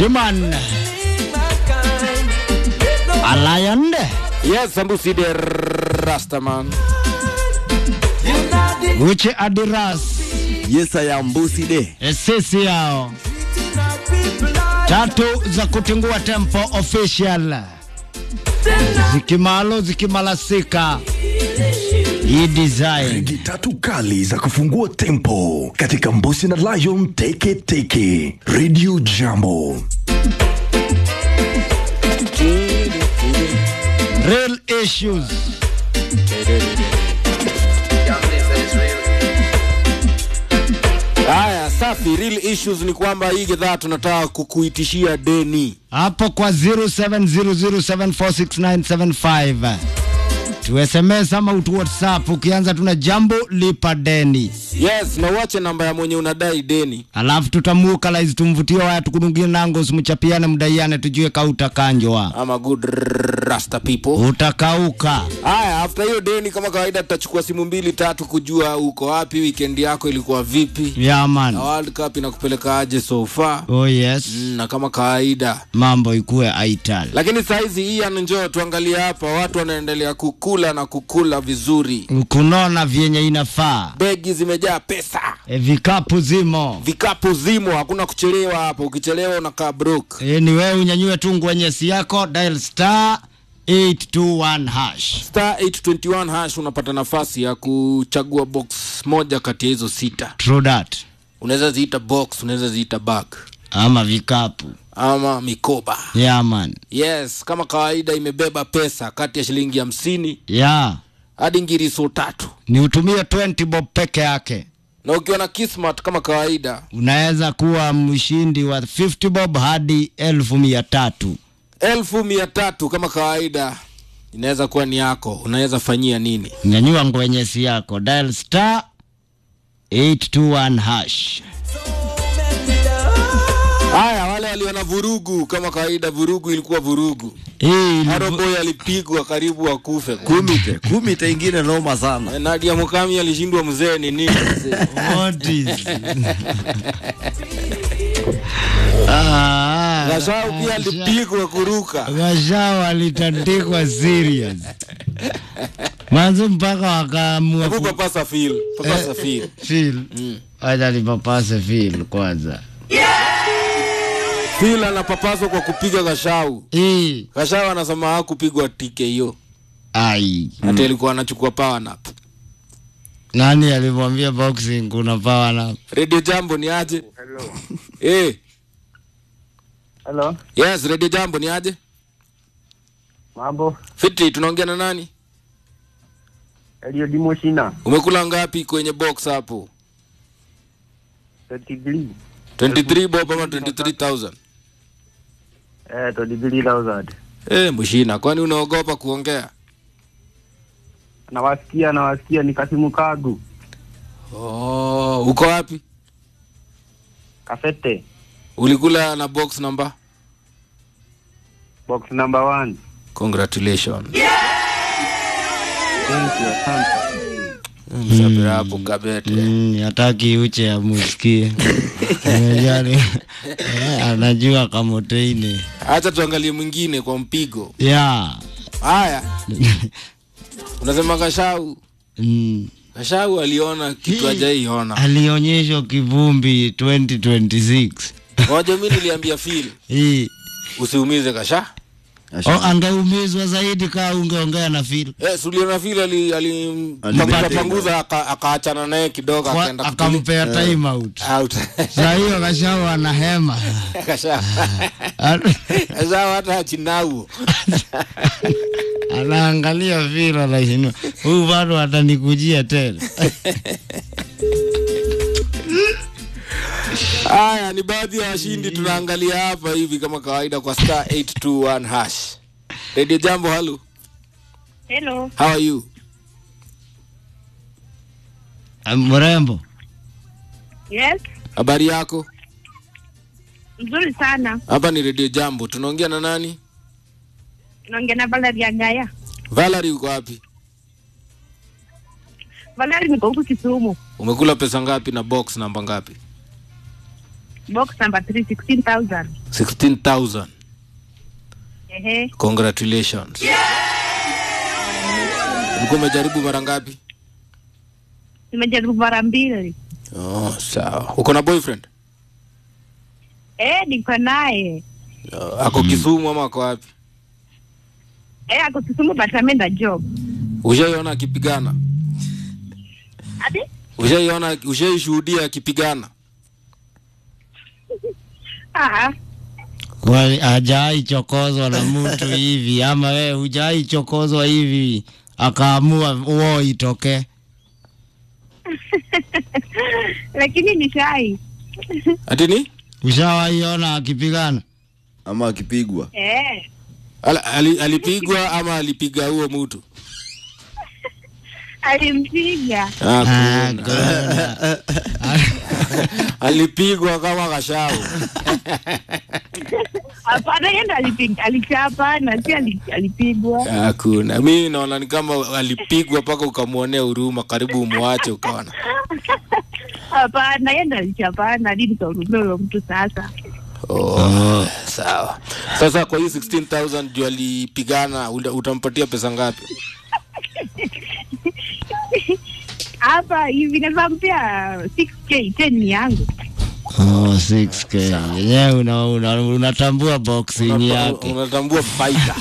Jiman Alion Yes, Sambusi de Rastaman. Uche Adiras Yes, I am Busi de. sisi yao tatu za kutingua tempo official zikimalo zikimalasika hii design Rigi tatu kali za kufungua tempo katika Mbusi na Lion Teke Teke Radio Jambo. real issues Haya, safi. Real issues ni kwamba hii gedhaa tunataka kukuitishia deni. hapo kwa 0700746975 tu SMS ama utu WhatsApp ukianza tuna jambo lipa deni Yes, na uache namba ya mwenye unadai deni. alafu tutamukalaizi tumvutie waya tukudungie nango usimuchapiane mdaiane tujue kautakanjwa Ama good rasta people. utakauka Haya, after hiyo deni kama kawaida tutachukua simu mbili tatu kujua uko wapi, weekend yako ilikuwa vipi, yaman na World Cup inakupeleka aje so far. oh yes Mm, na kama kawaida mambo ikuwe aital lakini saizi hii njoo tuangalie hapa, watu wanaendelea kukula na kukula vizuri, kunona vyenye inafaa begi zimejaa pesa, e, vikapu zimo vikapu zimo, hakuna kuchelewa hapo. Ukichelewa unakaa broke. e, ni wewe unyanyue tu ngwenyesi yako dial star 821 hash Star 821 hash unapata nafasi ya kuchagua box moja kati ya hizo sita. true that Unaweza ziita box, unaweza ziita bag ama vikapu ama mikoba. yaman Yes, kama kawaida imebeba pesa kati ya shilingi hamsini ya hadi ngiriso tatu, ni utumie 20 bob peke yake na ukiwa na kismat kama kawaida unaweza kuwa mshindi wa 50 bob hadi elfu mia tatu elfu mia tatu kama kawaida inaweza kuwa ni yako. Unaweza fanyia nini? nyanyua ngwenyesi yako dial star 821 hash Haya, wale walio na vurugu kama kawaida, vurugu ilikuwa vurugu. hii ni Aroboy alipigwa karibu akufe. Kumite, kumite ingine noma sana. Nadia Mukami alishindwa mzee ni nini? mzee? What is... ah, Gashau pia alipigwa kuruka. Gashau alitandikwa serious mwanzo mpaka wakaamua Hebu ku- papasa feel, papasa feel. Phil, acha nipapase Phil kwanza. Feel anapapaswa kwa kupiga Gashau. Hii Gashau anasema hakupigwa tike hiyo. ai, Hata ilikuwa anachukua power nap. nani alimwambia boxing kuna power nap? Radio Jambo ni aje? Eh, Hello, yes, Radio Jambo ni aje? mambo. Fiti, tunaongea na nani? Elio Dimoshina, Umekula ngapi kwenye box hapo? 33. 23 bob ama 23000? Eh, 23,000. Eh, mshina, kwani unaogopa kuongea? Nawasikia, nawasikia ni Kasimu Kagu. Oh, uko wapi? Kafete, Ulikula na box number? box number one. Congratulations. Thank you, asante. Msapira hapo kabete. Mm, hataki uche amusikie. Unajua ni- eh, anajua kamoteine Acha tuangalie mwingine kwa mpigo. ya Haya. Unasema Gashau. mm. Gashau aliona kitu hajaiona. alionyeshwa kivumbi 2026 Ngoja mimi niliambia Phil, hii usiumize Gasha. oh, angeumizwa zaidi kaa ungeongea na Phil Eh, suliona Phil ali alimpanguza panguza aka- akaachana naye kidogo Kwa- akaenda akampea time out out. saa hiyo kashau ana hema Gasha. Gasha hata achinau. anaangalia Phil anashinda huyu bado atanikujia tena Haya ni baadhi ya washindi tunaangalia hapa hivi kama kawaida kwa star 821 hash. Radio Jambo, hello. Hello. How are you? mrembo Yes. Habari yako? Mzuri sana. Hapa ni Radio Jambo. Tunaongea na nani? Naongea na Valeria Gaya. Valerie uko wapi? Valeria niko huku Kisumu. Umekula pesa ngapi na box namba ngapi? box number 3 16000 16000 ehe congratulations ulikuwa umejaribu mara ngapi nimejaribu mara mbili oh, sawa uko na boyfriend eh niko naye oh, ako kisumu ama ako wapi eh ako Kisumu but ameenda job ushaiona akipigana ati ushaiona ushaishuhudia akipigana ah Kwani hajai chokozwa na mtu hivi ama wewe hujai chokozwa hivi akaamua uo itoke? lakini ni shai ati ni Ushawaiona akipigana? ama akipigwa eh Al, ali, alipigwa ama alipiga huo mtu alimpiga ah, Ah, kuna. kuna. alipigwa kama kashau hapana yeye ndo alipiga alichapa na si ali- alipigwa hakuna mi naona ni kama alipigwa mpaka ukamwonea huruma karibu umwache ukaona hapana yeye ndo alichapana hadi nikahurumia huyo mtu sasa oh, sawa sasa kwa hii 16000 juu alipigana uta- utampatia pesa ngapi hapa hivi naweza mpia 6k 10 ni yangu Oh, 6k. Yenyewe una, una, unatambua boxing Unata- yake. unatambua fighter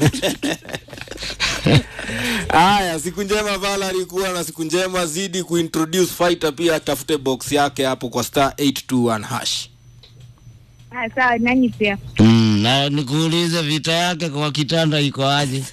haya siku njema Valerie kuwa na siku njema zidi kuintroduce fighter pia atafute box yake hapo kwa star 821 hash ah sawa nanyi pia Mm, na nikuulize vita yake kwa kitanda iko aje?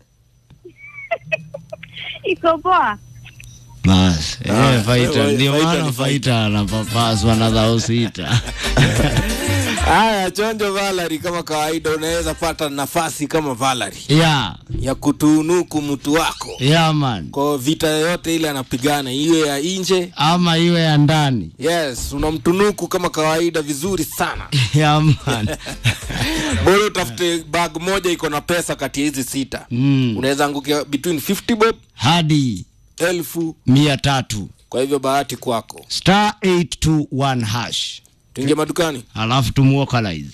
iko poa Bas, Ah, eh, fighter eh, ndio fighter maana ni fighter anapapaswa na dhao sita. haya chonjo Valerie kama kawaida unaweza pata nafasi kama Valerie Yeah, ya kutunuku mtu wako yeah man. kwa vita yoyote ile anapigana iwe ya nje Ama iwe ya ndani. yes unamtunuku kama kawaida vizuri sana Yeah man. bora utafute bag moja iko na pesa kati ya hizi sita Mm. unaweza angukia between 50 bob Hadi elfu mia tatu. kwa hivyo bahati kwako Star 821 hash. tuingie madukani Alafu tumuokalize.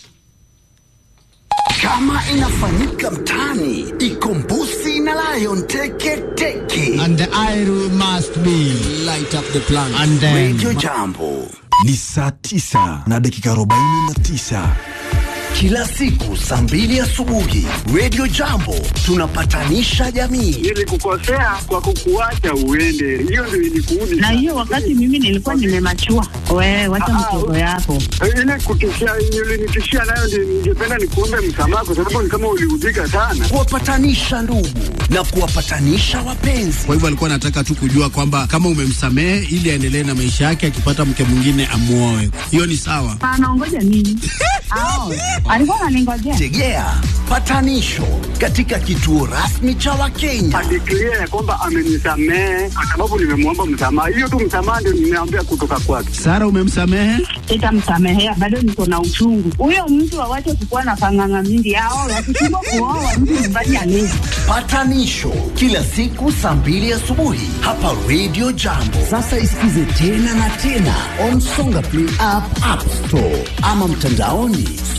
Kama inafanyika mtaani, iko Mbusi na Lion Teke Teke. And the iron must be light up the plan and then Radio Jambo ni saa tisa na dakika arobaini na tisa kila siku saa mbili asubuhi. Radio Jambo tunapatanisha jamii. nilikukosea kwa kukuacha uende, hiyo ndio ilikuudi na hiyo wakati mimi nilikuwa nimemachua wewe wacha mtoto yako ile kutishia ulinitishia nayo, ndio ningependa nikuombe msamaha, kwa sababu ni kama uliudhika sana. Kuwapatanisha ndugu na kuwapatanisha wapenzi. Kwa hivyo alikuwa anataka tu kujua kwamba kama umemsamehe ili aendelee na maisha yake, akipata mke mwingine amuoe. Hiyo ni sawa. anaongoja nini Ao, alikuwa ananingojea Tegea patanisho katika kituo rasmi cha Wakenya. Adeklia ya kwamba amenisamehe kwa sababu nimemwomba msamaha. Hiyo tu msamaha ndio nimeambia kutoka kwake. Sara, umemsamehe? sitamsamehea bado niko na uchungu huyo mtu awache kukuwa na panganga mingi ao wakishindwa kuoa mtu nyumbani alezi Patanisho kila siku saa mbili asubuhi hapa Radio Jambo. Sasa isikize tena na tena on Songa Play app, App Store ama mtandaoni